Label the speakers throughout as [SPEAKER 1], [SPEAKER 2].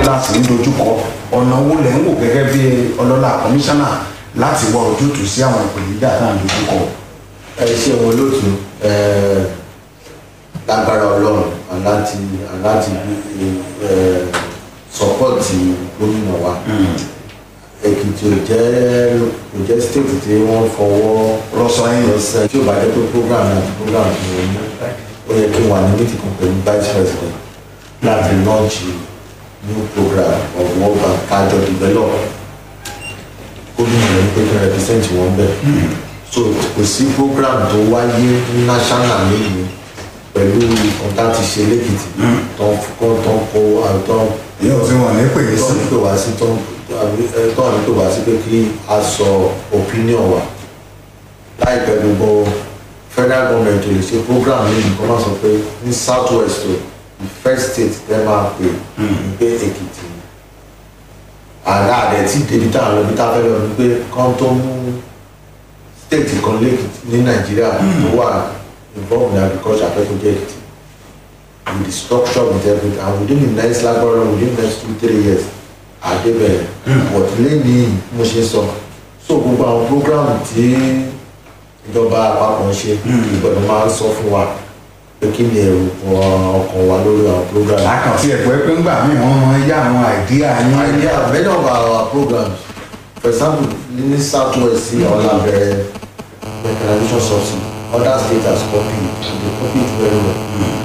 [SPEAKER 1] láti ń dojúkọ ọ̀nà owó lẹ́ ń wò gẹ́gẹ́ bí ọlọ́lá kọmíṣánná láti wá ojútùú sí àwọn ìpèníjà tá à ń dojúkọ.
[SPEAKER 2] ẹ ṣe wọn lóòtú ẹ lágbára ọlọ́run aláti aláti ẹ sọpọ́ọ̀tì gómìnà wa èkìtì ò jẹ́ ò jẹ́ state tí wọ́n fọwọ́
[SPEAKER 1] rọ́ṣọ yín
[SPEAKER 2] lọ́sẹ̀ tí ò bá jẹ́ pé program àti program tí wọ́n ní ó yẹ kí n wà ní meeting kan pẹ̀lú vice president láti launch new program of work and kájọ develop gómìnà ní pé kí n represent wọn bẹ́ẹ̀ so kò sí program tó wáyé ní national lẹ́yìn pẹ̀lú nǹkan tá a ti ṣe lẹ́kìtì tó ń kó tó ń kó tó ń
[SPEAKER 1] ìyẹn ò fi wọn ní pè é
[SPEAKER 2] tó
[SPEAKER 1] sí.
[SPEAKER 2] ń pè wá sí tó ń tó ń pè wá sí pé kí a sọ opinion wa láìpẹ́ gbogbo federal government ò lè ṣe program lẹ́yìn kó má sọ pé ní south west o the first state tẹ́ máa pè ní pé èkìtì ni àrà rẹ̀ tí débi tá à ń lọ bí tá a fẹ́ lọ ni pé kán tó mú state kan lẹ́kìtì ní nàìjíríà tó wà involved in agriculture akẹ́kọ̀ọ́ jẹ́ èkìtì with the structure with everything and within the next lagbara within the next two three years àdébẹ̀rẹ̀ but lẹ́yìn mo ṣe sọ so gbogbo àwọn program tí ìjọba àpapọ̀ ń ṣe ìgbọ̀dọ̀ máa ń sọ fún wa pé kí ni èrò ọkàn wa lórí àwọn program.
[SPEAKER 1] àkàntì ẹ̀pẹ́ pé ńgbà míì wọ́n máa ń yá àwọn àìdíà yín.
[SPEAKER 2] idea many of our programs for example ní south west sí ọ̀làbẹ̀rẹ̀ mechanization subsidy other states has copied and they copied very well.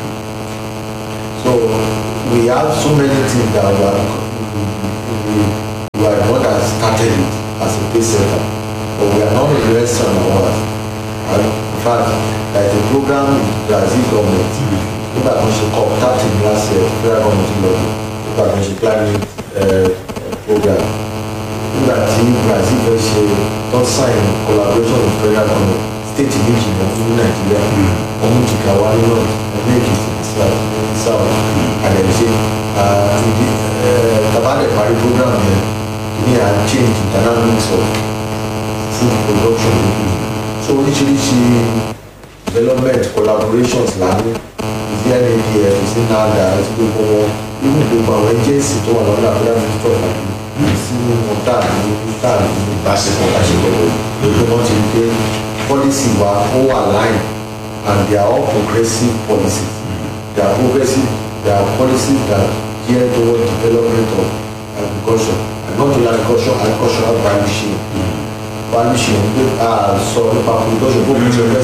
[SPEAKER 2] So we have so many things that we are we, we, we are the one that started it as a base center but we are not the restaurant of ours and in fact there is a program with Brazil government nígbà tó ń ṣe cop thirteen last year federal government lọ nígbà tó ń ṣe climate uh, program nígbà tí Brazil fẹ́ ṣe don sign collaboration with federal government state méjì náà ní Nàìjíríà ọmú jìkà wá ní north ọmọ Èkìtì south south àdẹ̀ṣe ìdí tabalẹ̀ parí program yẹn ní à ń change the dynamics of food production lókè so oríṣiríṣi development collaborations lánàá ìdí NADF ìsí NADA àti gbogbo wọn irú gbogbo àwọn agency tó wà lọ́dọ̀ àbúrò minister of agriculture sí wọn táàbí táàbí
[SPEAKER 1] Ìbáṣepọ̀.
[SPEAKER 2] ìbáṣepọ̀ lójú wọn ti rí pé policy wa ó wà line and they are all progressive policies they are progressive they are policies that gear toward development of agriculture and not only agriculture agricultural value chain value chain pé a sọ nípa production bó kò ṣe fẹ́